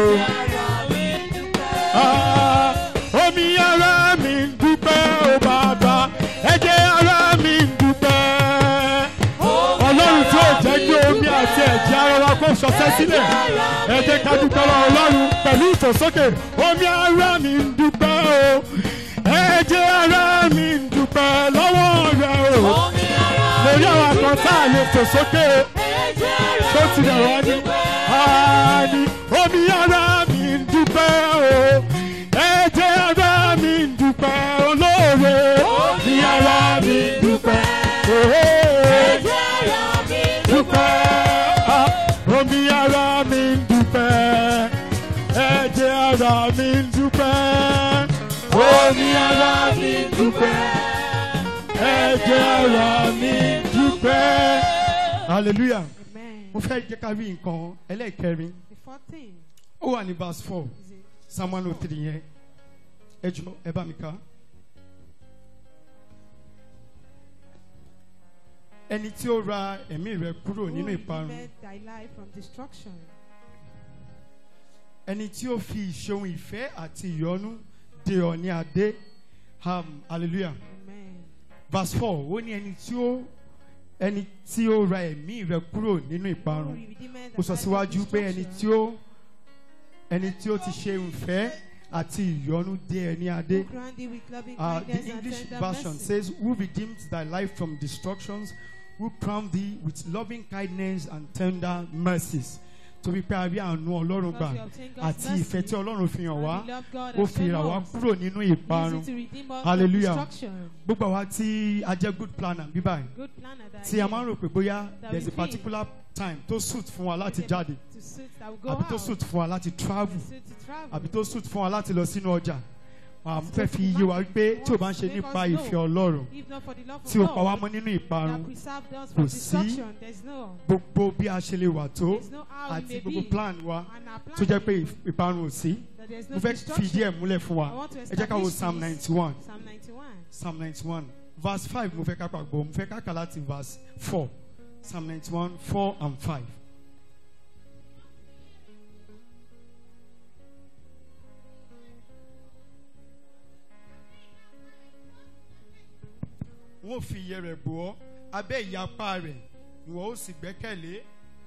Ah, omi ara mi ń dúpẹ́ o bàbá ẹ̀jẹ̀ ara mi ń dúpẹ́. ọlọ́run tí ò jẹ́ kí omi àti ẹ̀jẹ̀ ara wa kó ṣọṣẹ́ sílẹ̀ ẹ jẹ́ ká dúpẹ́ lọ́wọ́ ọlọ́run pẹ̀lú ìfòsókè omi ara mi ń dúpẹ́ o ẹ̀jẹ̀ ara mi ń dúpẹ́ lọ́wọ́ rẹ o lórí àwọn kan tá a lè fòsókè tó ti rẹ̀ wá ní. Àní omi ara mi ń dúpẹ́ o, ẹ̀jẹ̀ ara mi ń dúpẹ́ olóore. Omi ara mi ń dúpẹ́, ooo. Dúpẹ́ omi ara mi ń dúpẹ́ ẹ̀jẹ̀ ara mi ń dúpẹ́ omi ara mi ń dúpẹ́ ẹ̀jẹ̀ ara mi ń dúpẹ́. hallelujah Amen. mo fẹ́ jẹ́ ká rí nǹkan ẹlẹ́ẹ̀kẹrin The fourth thing ó wà ní verse four is it. psalm one oh three yẹn ẹ jọ ẹ bá mi ká. ẹni tí ó ra ẹ̀mí rẹ kúrò nínú Who ìparun redeemed thy life from destruction. ẹni tí ó fi ìṣeun ìfẹ́ àti ìyọ́nú de ọ ní adé um, hallelujah Amen. verse four ó ní ẹni tí ó ẹni tí ó ra ẹ̀mí rẹ kúrò nínú Who ìparun redeemed ó thy sọ life from síwájú pé ẹni destruction. tí ó ẹni tí ó ti ṣe ìfẹ́ àti ìyọ́nú de ẹ ní adé. Who crowned thee with loving Uh, kindness the and English tender version mercy. says, Who redeemed thy life from destructions, who crowned thee with loving kindness and tender mercies. Torí pé a rí àánú Ọlọ́run Because gbà we obtain God's àti mercy, ìfẹ́ tí Ọlọ́run fi hàn and wá, we love God ó and fi rà wá us. kúrò nínú Easy ìparun. to redeem us Hallelujah. from destruction. Gbogbo àwa tí a jẹ́ good planner bí báyìí, Good planner that tí a máa ń rò pé bóyá That there's a we think. particular time tó suit fún wa láti jáde, to suit that will go àbí tó out. suit fún wa láti travel, To suit to travel. àbí tó suit fún wa láti lọ sínú ọjà. À ń fẹ́ fi yé wa wípé tí ò bá ń ṣe nípa ìfẹ́ Ọlọ́run, If not for the love of tí ó pa wá God mọ́ nínú that ìparun, preserved us kò from sí destruction, there's no, gbogbo bí a ṣe lè wà tó there's no how we àti may gbogbo be. plan wa And our plan tó jẹ́ pé is ìf- ìparun ò sí that there's mo no fẹ́ fi ìdí destruction. ẹ̀ múlẹ̀ fún wa I want to ẹ jẹ́ ká wo establish psalm this. ninety one Psalm 91. psalm ninety one verse five mo fẹ́ ká pàgbọ́ mo fẹ́ ká kà láti verse four psalm ninety one four and five. wọ́n fi iye rẹ̀ bò ọ́ abẹ́ ìyapa rẹ̀ ìwọ ó sì gbẹ́kẹ̀lé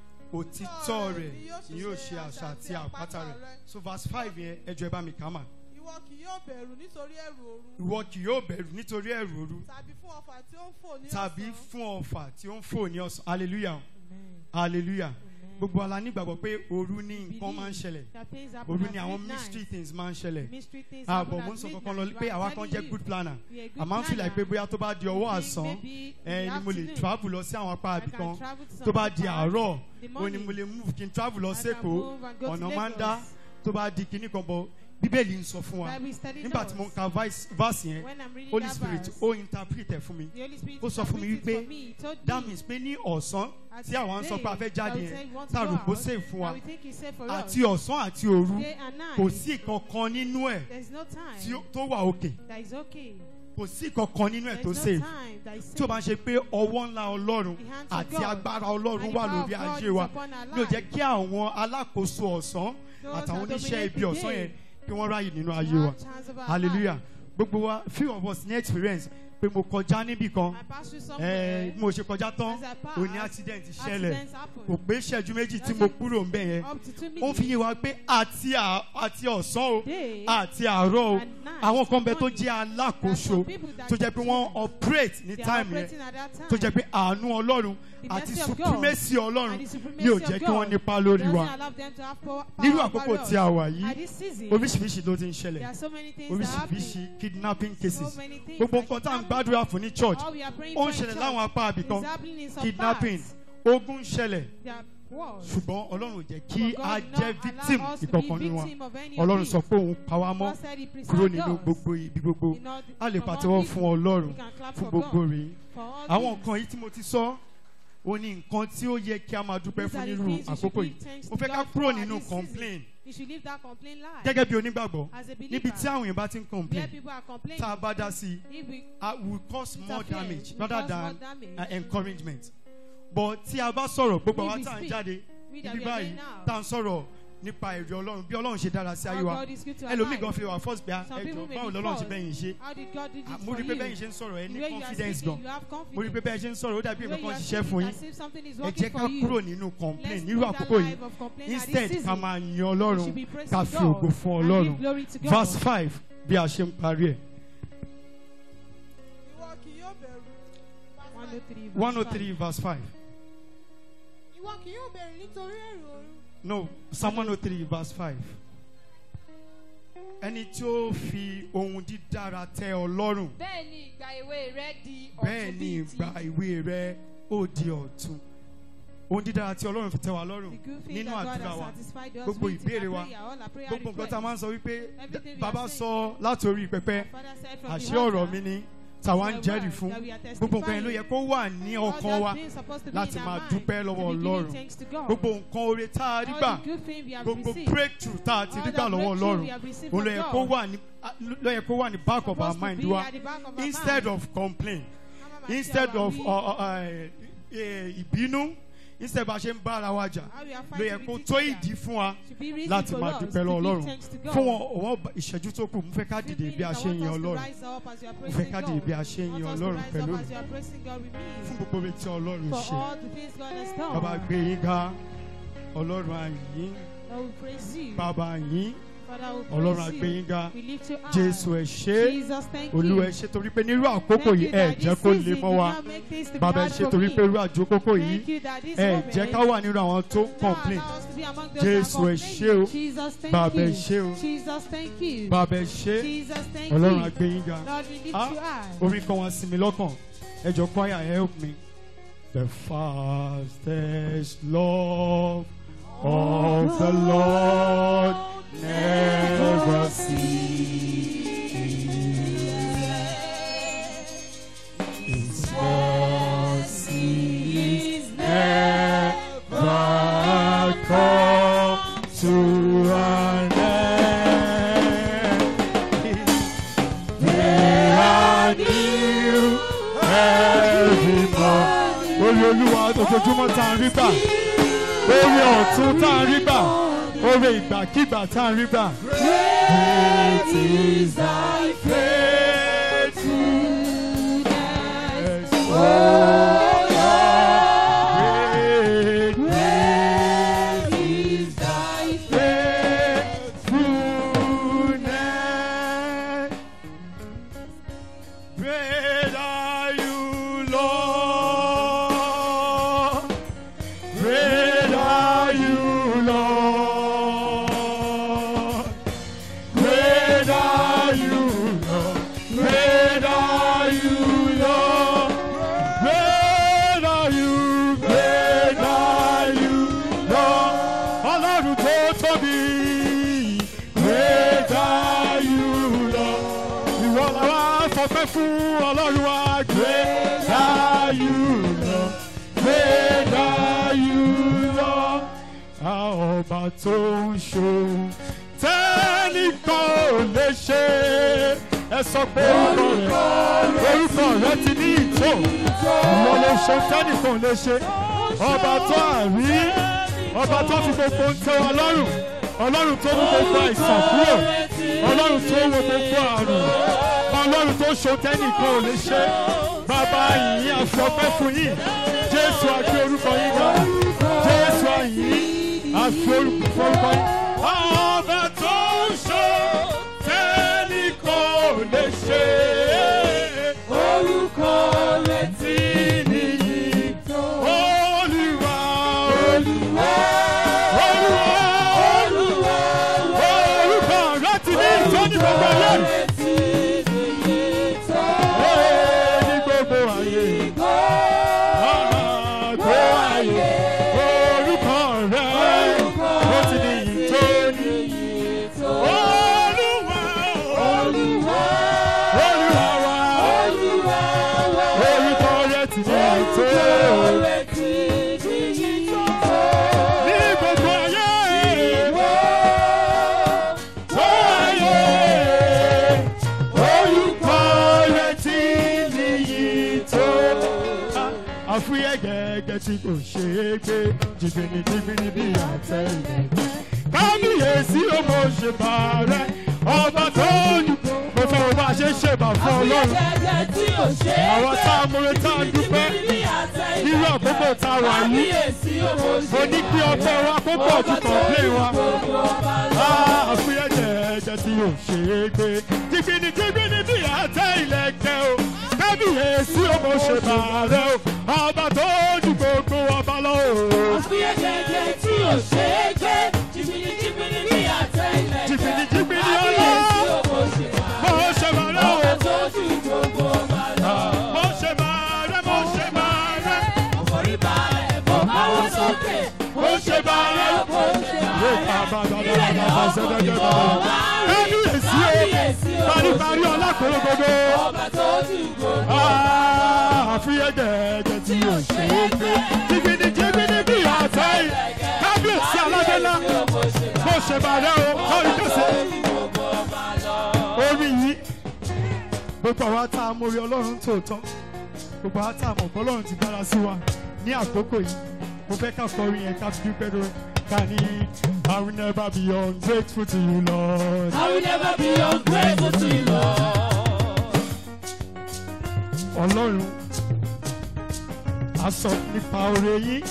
òtítọ́ rẹ̀ ni yóò ṣe àṣà àti àpáta rẹ̀ so verse five yẹn ẹ jọ̀ọ́ ẹ bá mi kà á mà. Ìwọ kì yóò bẹ̀rù nítorí ẹ̀rù òru. ìwọ kì yóò bẹ̀rù nítorí ẹ̀rù òru Tàbí fún ọfà tí ó ń fò ní tàbí ọ̀sán. fún ọfà tí ó ń fò ní ọ̀sán hallelujah Amen. hallelujah Amen. gbogbo ala nígbàgbọ́ pé òru ní nǹkan máa ń ṣẹlẹ̀ That things happen òru at ni àwọn midnight. mystery things máa ń ṣẹlẹ̀ Mystery things ààbọ̀ happen mo ń at sọ midnight. kankan lọ But pé I'm àwa kan telling jẹ́ you, good planner we are good a máa ń fìlà pé planner. bóyá tó bá di ọwọ́ Maybe- àsán maybe in ẹ the ni mo lè afternoon, travel lọ sí àwọn apá I àbí can kan travel to tó some bá di part. àárọ̀ The ó ní morning, mo lè move kí n travel lọ I can sẹ́kọ̀ọ́ move and go to ọ̀nà máa ń dá Lagos. tó bá di kinní kan bọ̀ bíbélì ń sọ fún wa Bible study nígbà tí mo ń knows. ka vice- verse yẹn When I'm reading holy that spirit verse, ó interpret ẹ̀ fún mi the Holy Spirit ó sọ fún mi interpreted wípé for me. He told that me means pé ní ọ̀sán as tí àwọn ń sọ pé a fẹ́ day jáde that we yẹn say we want to tá a go rò pé ó out, save fún wa that we think is safe for us. àti ọ̀sán àti òru Day and night. kò sí ìkankan nínú ẹ̀ There's no time tí ó- tó wà òkè that is okay. kò sí ìkankan nínú ẹ̀ There's tó no save time that is tí ó bá ń safe. ṣe pé ọwọ́ ńlá ọlọ́run The hands of àti God agbára ọlọ́run and the wà power of lórí God ayé is wa upon our ní ò jẹ́ life. kí àwọn alákòóso ọ̀sán Those àtàwọn that oníṣẹ́ dominate ibi the ọ̀sán day yẹn kí wọ́n ráyè nínú to ayé have wa chance of our hallelujah life. gbogbo wa few of us ní experience pé mo kọjá níbì kan I pass through ẹ somewhere. bí mo ṣe kọjá tán As I pass, òní accident ṣẹlẹ̀ Accidents happen. kò pé ìṣẹ́jú méjì tí mo kúrò ń bẹ̀ yẹn Up to two ó ń fi minutes. yé wa pé àti à- àti ọ̀sán o Day àti àárọ̀ o and night àwọn kan bẹ tó morning. jẹ́ There are alákòóso some people that tó jẹ́ pé wọ́n continue. operate ní They are time yẹn operating at that time. tó jẹ́ pé àánú ọlọ́run The àti mercy of God supremacy ọlọ́run and the supremacy ni ò of jẹ́ kí God wọ́n nípa lórí doesn't wa allow them to have power, nírú power àkókò over tí a us. wà At yìí this season, oríṣiríṣi ló ti ń there ṣẹlẹ̀ are so many things that happen. oríṣiríṣi kidnapping cases So many things gbogbo that nǹkan tá à ń happen. gbàdúrà fún ní church All we are praying ó ń for in ṣẹlẹ̀ church láwọn apá àbí kan is happening in some kidnapping parts. ogun ń ṣẹlẹ̀ There are wars. ṣùgbọ́n ọlọ́run ò jẹ́ kí But God a did jẹ́ not victim allow us to be ìkọ̀kan nínú wa victim of any of ọlọ́run these. sọ pé òun pa wá mọ́ God said he preserved kúrò nínú us. gbogbo ibi gbogbo In all the- a lè from all pàtẹ́wọ́ people. fún ọlọ́run We can clap fún for gbogbo God. rèé For all àwọn things. nǹkan yìí tí mo ti sọ ó ní nǹkan tí ó yẹ kí a máa dúpẹ́ These fún are the nírú things we should àkókò give yìí thanks mo to fẹ́ ká God kúrò for nínú this season. complain You should leave that complaint life. gẹ́gẹ́ bí onígbàgbọ́ As a believer, níbi tí àwọn èèyàn bá ti ń where complain people are complaining, tá a bá dá sí i if we ah, will cause more interfere, damage we rather cause than more damage. uh, encouragement but tí a bá sọ̀rọ̀ gbogbo If àwa we tá à ń speak, jáde we that ibi we are báyìí doing now. tá à ń sọ̀rọ̀ nípa èrè ọlọ́run bí ọlọ́run ṣe dára sí ayé How wa God is good to our ẹlòmíì life. gan fi wà first bí a Some people ẹjọ may báwo be lọ́lọ́run ṣe false. bẹ́yìn ṣe How did God do this Ah, mo for rí i pé you? bẹ́yìn ṣe ń sọ̀rọ̀ ẹ The ní way you are confidence speaking, gan you have mo rí i pé confidence. bẹ́ẹ̀ ṣe ń sọ̀rọ̀ ó dàbí The way nǹkan you kan are ṣiṣẹ́ fún speaking yín as if something is ẹ working jẹ́ ká for you. kúrò nínú complain Let's nírú leave that àkókò yìí life of complaint at this instead ká season. máa yan We ọlọ́run should be praising ká fi God ògo fún and ọlọ́run give glory to God. verse five bí a ṣe ń parí ẹ̀ Ìwọ kì yóò bẹ̀rù. 103 verse one oh 5. three verse five Ìwọ kì yóò bẹ̀rù nítorí ẹ̀rù òru. no psalm one oh three verse five ẹni tí ó fi ohun dídára tẹ ọ lọ́rùn bẹ́ẹ̀ ni ìgbà èwe rẹ di bẹ́ẹ̀ ọ̀tun ni bíi ti ìgbà ìwé rẹ ó di ọ̀tun ohun dídára tí ọlọ́run fi tẹ́ wa The lọ́rùn good thing nínú that God àdúrà has wa satisfied us gbogbo with in ìbéèrè our wa, prayer, all our prayer gbogbo nǹkan tá a máa ń requests. sọ wípé Everything we bàbá are sọ láti orí pẹpẹ Father said from the àṣẹ ọ̀rọ̀ altar, mi ni tàwa ń the jẹ́rìí word fún that we are gbogbo nǹkan yẹn ló yẹ testifying. kó wà ní All ọkàn those wa things supposed to be láti in máa our mind, dúpẹ́ to lọ́wọ́ be giving Ọlọ́run. thanks to God. gbogbo nǹkan oore tá a rí All gbà the good things we have gbogbo received, breakthrough tá a ti all rí the gbà lọ́wọ́ breakthrough ọlọ́run we have received òun from ló yẹ kó God, wà ní ló yẹ kó wà ní back of our supposed to mind be wa at the back of our instead mind. of complain Ká má máa ṣe instead àwáwí. of uh, uh, uh, eh, ìbínú instead bá a ṣe ń bá ara wa jà How we are ló yẹ fighting kó with tó each ìdí other. fún wa To be reason láti for máa us dúpẹ́ to lọ́wọ́ give ọlọ́run thanks to God. fún wọn ọwọ́ ìṣẹ́jú tó kù mo fẹ́ ká Few dìde bí minutes, a I ṣe ń want yan us to ọlọ́run rise up as we are mo praising fẹ́ ká dìde God. bí a ṣe ń Want yan us to ọlọ́run rise pẹ̀lú up as we are praising God with me. fún gbogbo ibi tí ọlọ́run For ṣe all the things God has done. bàbá gbé yín ká ọlọ́run àyín I will praise you. bàbá yín Father, we ọlọ́run praise àgbé you. yín ká We lift you high. jésù ẹ ṣé Jesus, thank olúwa ẹ you. ṣé torí pé nírú àkókò Thank yìí you ẹ that jẹ́ this kó le season mọ́ did wa not make things to be bàbá ẹ hard ṣé for torí me. pé irú àjókòkò yìí Thank you that this ẹ moment jẹ́ ká wà nínú àwọn tó ń now complain allow us to be among those Jésù, that ẹ are ṣé o. complaining. Jesus, thank Bàbá, ẹ you. ṣé o. Jesus, thank you. bàbá ẹ ṣé Jesus, thank ọlọ́run you. àgbé yín ga Lord, we lift Ah. you high. orin kan wá sí mi lọ́kàn ẹ jọ choir help me. The fastest love of the Lord never ceases. His mercies never come to an end. They are new every morning. Orí olúwa ojoojúmọ́ tá a rí gbà. Orí ọ̀tún tá a rí gbà. Orí ìgbàkígbà tá a rí gbà. Great is thy faithfulness. Oh Lord. Great is thy faithfulness. Great are you, Lord. Great are you, Lord. Great are you, Lord. Great are you, Lord. Great are you, great are you, Lord. Ọlọ́run tó tóbi. Great are you, Lord. Ìwọ la wá fọpẹ́ fún ọlọ́run wa. Great are you, Lord. Great are you, Lord. A ọba tó ń ṣòun tẹ́nìkan ò lè ṣe. Ẹ sọ pé orúkọ rẹ̀ orúkọ rẹ̀ ti ní ìtò. Ìwọ ló ṣe tẹ́nìkan ò lè ṣe. Ọba tó àrí ọba tó fi gbogbo ń tẹ́ wa lọ́rùn. Ọlọ́run tó mú gbogbo àìsàn kúrò. Ọlọ́run tó wo gbogbo àrùn. Ọlọ́run tó ṣo tẹ́nìkan ò lè ṣe. Bàbá yìí àfọpẹ́ fún yìí. Jésù àti orúkọ yìí ga. Jésù àyìn àfi orúkọ forúkọ yìí. Ọba tó ń ṣo tẹ́nìkan ò lè ṣe. Orúkọ rẹ̀ ti nìyí tó. Olúwa Olúwa Olúwa Olúwa orúkọ rẹ̀ ti ní ìtọ́ ní gbogbo ayé. Ee, ní gbogbo ayé. Àgbo ayé. Orúkọ rẹ̀ ó ti ní ìtọ́ ní. Olúwa Olúwa Olúwa wa. Orúkọ rẹ̀ ti ní ìtọ́. Ní gbogbo ayé. Ayé. Orúkọ rẹ̀ ti ní ìtọ́. Àfúyẹ́ gẹ́gẹ́ tí kò ṣe é gbé jìbìnì jìbìnì bí àtẹ̀lẹ̀. Kábíyèsí ó mo ṣe bá rẹ̀ ọba tó ní. Mo fẹ́ wo bá a ṣe ń ṣèbà fún Ọlọ́run. Àwọn tá a múre tá a dúpẹ́. Irú àkókò tá a wà yìí. Mo ní kí ọgbẹ́ wa kó pọ̀ ju kọ̀ọ̀pẹ́ wa. Àfúyẹ́ gẹ́gẹ́ tí kò ṣe é gbé jìbìnì jìbìnì bí àtẹ ìlẹ̀kẹ̀ o. Kábíyèsí ó mo ṣe bá rẹ̀ o. Ọba tó ní gbogbo ọba lọ o. Jìbìnì jìbìnì ọlọ́. Mo ṣe bá rẹ̀ o. Mo ṣe bá rẹ̀ mo ṣe bá rẹ̀. kábíyèsí o paríparí ọlákòrò gbogbo ọba tó ti gbogbo àfihàn ẹ̀jẹ̀ tí o ṣe é gbé jìgìdì jìgìdì bí àtẹ kábíyèsí aládélá mo ṣe bàrẹ o kọrin kẹsẹ orí yìí gbogbo àwa tá a mórí ọlọ́run tòótọ́ gbogbo àwa tá a mọ̀ pé ọlọ́run ti dára sí wa ní àkókò yìí mo fẹ́ ká kọrin yẹn ká fi dúpẹ́ lórí ká ní I will never be ungrateful to you Lord. I will never be ungrateful to you, Lord. ọlọ́run a sọ nípa oore yín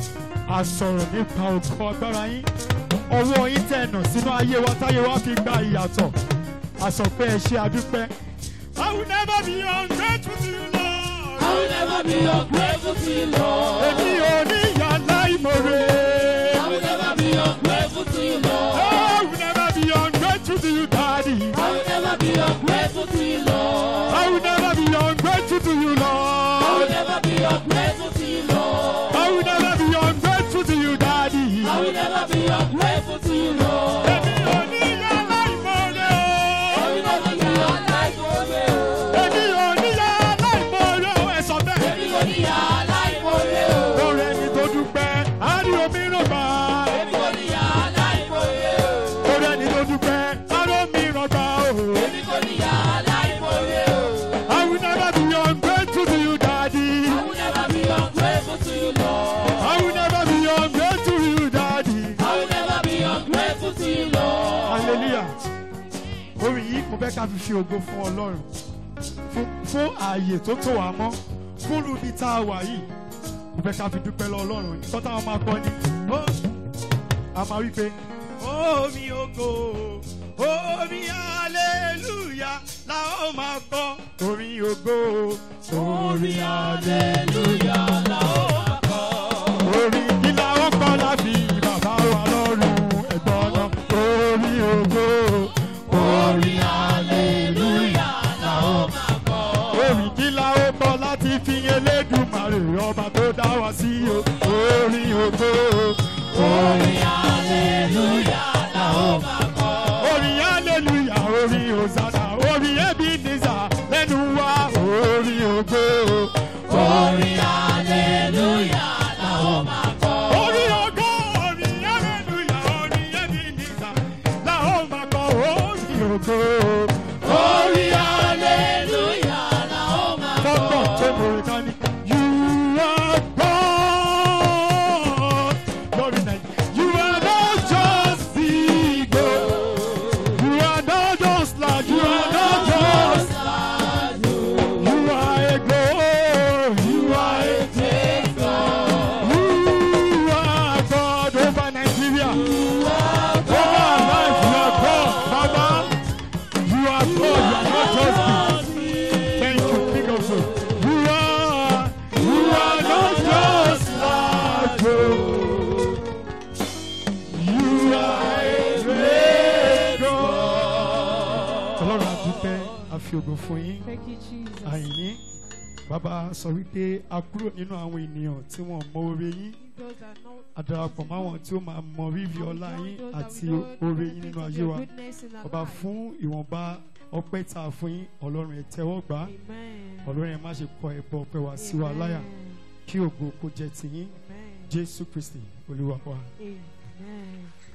a sọ̀rọ̀ nípa ògo agbára yín ọwọ́ yín tẹ̀nà sínú ayé wa táyé wa fi gba ìyàtọ̀ a sọ pé ẹ ṣe àdúpẹ́. I will never be ungrateful to you Lord. I will never be ungrateful to you, Lord. èmi ò ní ìyá láìmọ̀re. I will never be ungrateful to you, Lord. I will never be ungrateful to you daddy. I will never be ungrateful to you, Lord. I will never be ungrateful to you I will Lord. never be ungrateful to you, Lord. I will never be ungrateful to you daddy. I will never be ungrateful to you, Lord. èmi ò ní ìyá láìmọ̀re I o. will never be ungrateful to you. èmi ò ní ìyá láìmọ̀re o. ẹ sọ bẹ́ẹ̀. Èmi kò ní yà á láìmọ̀re o. lórí ẹni tó dúpẹ́ á rí omi ràn gbà. Èmi kò ní yà á láìmọ̀re o. lórí ẹni tó dúpẹ́ á rí omi ràn gbà o. Èmi kò ní yà á láìmọ̀re o. I will never be ungrateful to you daddy. I will never be ungrateful to you, Lord. I will never be ungrateful to you daddy. I will never be ungrateful to you, Lord. hallelujah orin yìí mo fẹ́ ká fi fi ògo fún ọlọ́run fún fún ààyè tó tó wà mọ́ fún ibi tá a wà yìí mo fẹ́ ká fi dúpẹ́ lọ ọlọ́run nǹkan táwọn máa kọ́ ni ó a máa wí pé omi ògo omi hallelujah la ó máa kọ́ orin ògo orin hallelujah la ó máa kọ́ orin kí la ó kọ́ láfi bàbá wa lọ́rùn ẹ̀gbọ́n náà orin ògo orin hallelujah la ó máa kọ́ orin kí la ó kọ́ láti fi elédùmarè ọba tó dá wa sí o orin ògo orin hallelujah la ó máa kọ́ orin hallelujah orin hosanna orin ebenezer lẹ́nu wa orin ògo orin hallelujah la ó máa kọ́ orin ògo orin hallelujah orin ebenezer la ó máa kọ́ orin ògo orin hallelujah la ó máa kọ́ fọ́pọ̀ tó mòrè kan ní. You are God. Glory night. You are not just the God. You are not just like you are not just like you are a God. You are a great God. You are God over Nigeria. Over our life, you are God. Baba, you are God. You are not just me. Thank you, King of Glory. You are, you are not just like you. You are a great God. Ọlọ́run àdúpẹ́ àfi ògo fún yín. Thank you, Jesus. Àyìn bàbá sọ wípé a kúrò nínú àwọn ènìyàn tí wọ́n mọ oore yín. Those that know A darapọ̀ mọ́ àwọn tí ó máa mọ rírì ọlá yín àti oore yín nínú ayé wa. Ọba fún ìwọ̀nba ọpẹ́ tá a fún yín Ọlọ́run ẹ̀ tẹ́wọ́ gbà á. Amen. Ọlọ́run ẹ̀ má ṣe kọ ẹ̀bọ ọpẹ́ wa sí wa láyà kí ògo kó jẹ́ tiyín Amen. Jésù Kristi Olúwa wa. Amen.